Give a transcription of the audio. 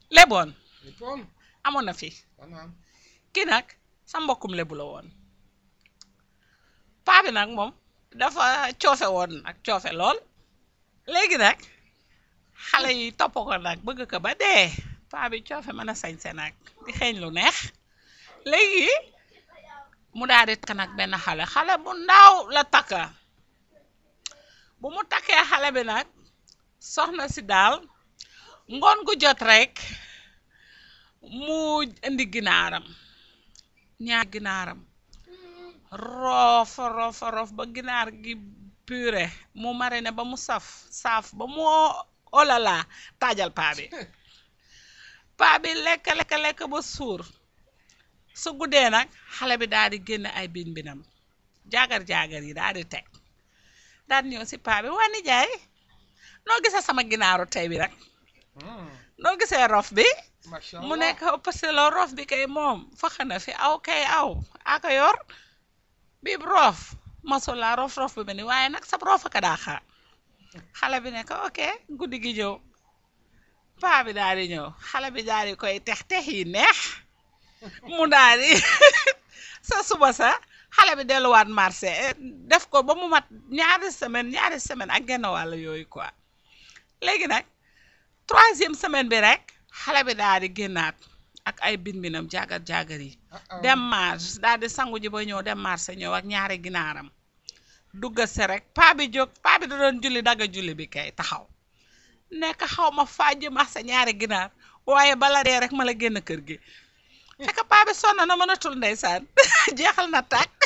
leboon li toon amoon na fi maanaam kii nag sa mbokkum lebu la woon paa bi nag moom dafa coofe woon nag coofe lool léegi nag xale yi topp ko nag bëgg ko ba dee paa bi coofe mën a sañse nag di xeeñ lu neex léegi mu daal di takk nag benn xale xale bu ndaw la takka bu mu takkee xale bi nag soxna si daal ngoon gu jot rek mu indi ginaaram ñaar ginaaram roof roof roof ba ginaar gi puré mu marine ba mu saf saaf ba mu olala taajal paa bi paa bi lekk lekk lekk ba suur su guddee nag xale bi daal di génn ay bin binam jaagar jaagar yi daal di teg daal di ñëw si paa bi waa nijaay noo gisee sama ginaaru tey bi rek noo gisee rof bi macha mu allah nekk parce que la rof bi kay moom fax na fi aw kay aw aka yor bi roof masula rof rof bi ni waaye nag sab roof aka daa xaar xale bi ne ko ok guddi gi ñëw paa bi daal di ñëw xale bi daal di koy tex tex yi neex mu daal di sa suba sa xale bi delluwaat marché eh, def ko ba mu mat ñaari semaine ñaari semaine ak genn wàll yooyu quoi léegi nag troisième semaine bi rek xale bi daal di génnaat ak ay bin binam jaagar jaagar yi dem marché daal di sangu ji ba ñëw dem marché ñëw ak ñaari ginaaram dugga se rek paa bi jóg paa bi da doon julli dagga julli bi kay taxaw nekk xaw ma fàjj marché ñaari ginaar waaye bala dee rek ma la génn kër gi fekk paa bi sonn na mënatul ndeysaan jeexal na tàkk